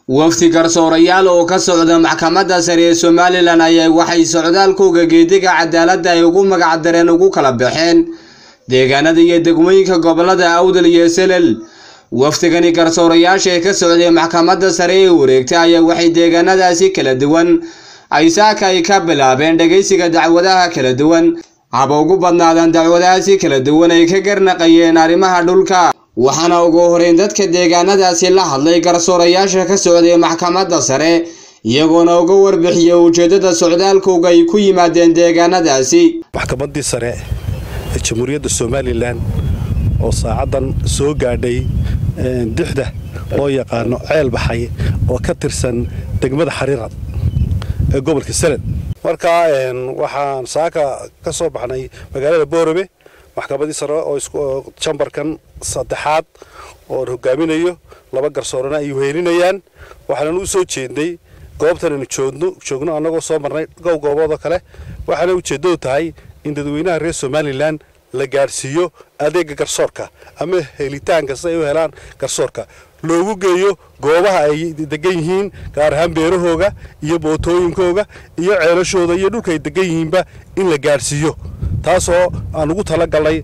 wafdi garsoorayaal oo ka socda maxkamadda sare ee somalilan ayaa waxay socdaalkooga geediga cadaaladda ay ugu magac dareen ugu kala baxeen deegaanada iyo degmooyinka gobolada awdal iyo selel wafdigani garsoorayaasha ee ka socday maxkamadda sare ee wareegta ayaa waxay deegaanadaasi kala duwan ay saaka ay ka bilaabeen dhegaysiga dacwadaha kala duwan haba ugu badnaadaan dacwadahaasi kala duwan ay ka garnaqayeen arrimaha dhulka waxaana ugu horeyn dadka deegaanadaasi la hadlay garsoorayaasha ka socday maxkamadda sare iyagoona uga warbixiyay ujeeddada socdaalkooga ay ku yimaadeen deegaanadaasi maxkamaddii sare ee jamhuuriyadda somalilan oo saacaddan soo gaadhay dixda loo yaqaano ceel baxay oo ka tirsan degmada xariirad ee gobolka sanad markaa waxaan saaka ka soo baxnay magaalada boorame maxkamaddii sare oo jambarkan saddexaad oon hogaaminayo laba garsoorana ay wehelinayaan waxaanan u soo jeednay goobtan aynu joogno annagoo soo marnay gow gooboodoo kale waxaana ujeeddadu tahay in dadweynaha reer somalilan la gaadhsiiyo adeega garsoorka ama helitaanka si ay u helaan garsoorka loogu geeyo goobaha ay degan yihiin gaar ahaan beerahooga iyo bootooyinkooga iyo ceelashooda iyo dhulka ay degan yihiinba in la gaadhsiiyo taasoo aan ugu talagalnay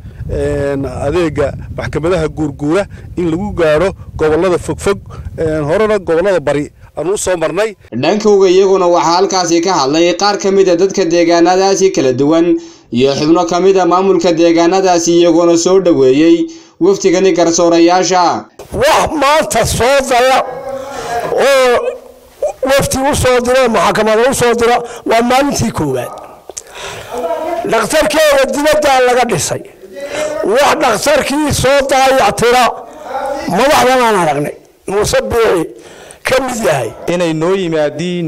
adeega maxkamadaha guurguura in lagu gaadho gobolada fogfog horena gobolada bari aanu u soo marnay dhankowga iyaguna waxaa halkaasi ka hadlay qaar ka mid a dadka deegaanadaasi kala duwan iyo xubno ka mid a maamulka deegaanadaasi iyagoona soo dhoweeyey wafdigani garsoorayaasha wax maanta soo daya oo wafti u soo diro maxkamada u soo diro waa maalintii koowaad dhakhtarkeeda dibaddaa laga dhisay wax dhakhtarkii soo daayactira madaxdan aan aragnay muuse biixi ka mid yahay inay noo yimaadiin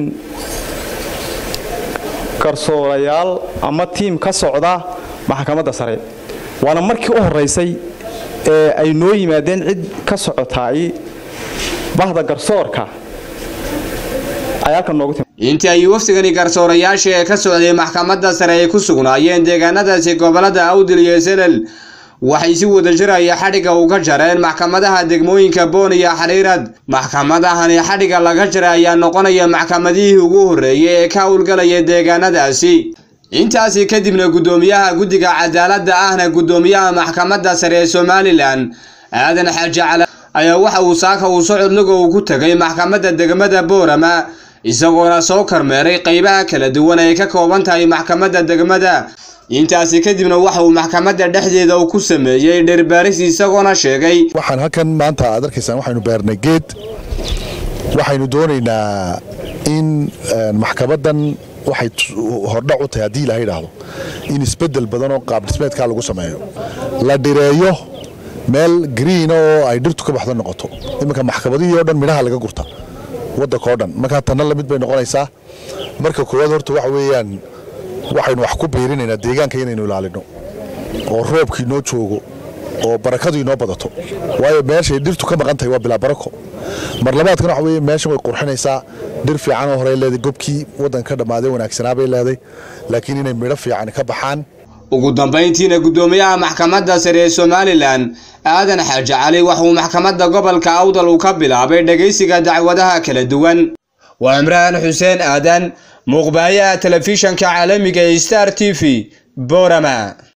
garsoorayaal ama tiim ka socda maxkamadda sare waana markii u horaysay ee ay noo yimaadeen cid ka socotaay bahda garsoorka ay halkan noogu timi intii ay wafdigani garsoorayaasha ee ka socday maxkamadda sare ay ku sugnaayeen deegaanadaasi gobolada awdil iyo selel waxay si wada jiraya xadhigga uga jareen maxkamadaha degmooyinka boon iyo xariirad maxkamadahani xadhigga laga jaray ayaa noqonaya maxkamadihii ugu horreeyay ee ka howlgalaya deegaanadaasi intaasi kadibna guddoomiyaha guddiga cadaaladda ahna guddoomiyaha maxkamadda sare ee somalilan aadan xaaji cala ayaa waxa uu saaka uu socod lugow ku tegay maxkamadda degmada boorama isagoona soo karmeeray qaybaha kala duwan ay ka kooban tahay maxkamadda degmada intaasi kadibna waxa uu maxkamadda dhexdeeda uu ku sameeyey dherbaaris isagoona sheegay waxaan halkan maanta aad arkaysaan waxaynu beernay geed waxaynu doonaynaa in maxkamaddan waxay hordhac u tahay haddii ilaha yidhaahdo in isbeddel badan oo qaabdhismeedkaa lagu sameeyo la dhireeyo meel green oo ay dhirtu ka baxdo noqoto iminka maxkamadihii oo dhan midhaha laga gurta waddanka oo dhan markaa tanna lamid bay noqonaysaa marka koowaad horta waxa weeyaan waxaynu wax ku biirinaynaa deegaanka inaynu ilaalino oo roobkii noo joogo oo barakadu inoo badato waayo meeshay dhirtu ka maqan tahay waa bilaa barako mar labaadkan waxa weye meeshan way qurxinaysaa dhir fiican oo horey leeday gobkii waddanka ka dhammaaday wanaagsanaa bay leeday laakiin inay midho fiican ka baxaan ugu dambayntiina guddoomiyaha maxkamadda sare ee somalilan aadan xaaji cali waxauu maxkamadda gobolka awdal uu ka bilaabay dhegaysiga dacwadaha kala duwan waa imraan xuseen aadan muuqbaayaha telefishanka caalamiga ee star t v borama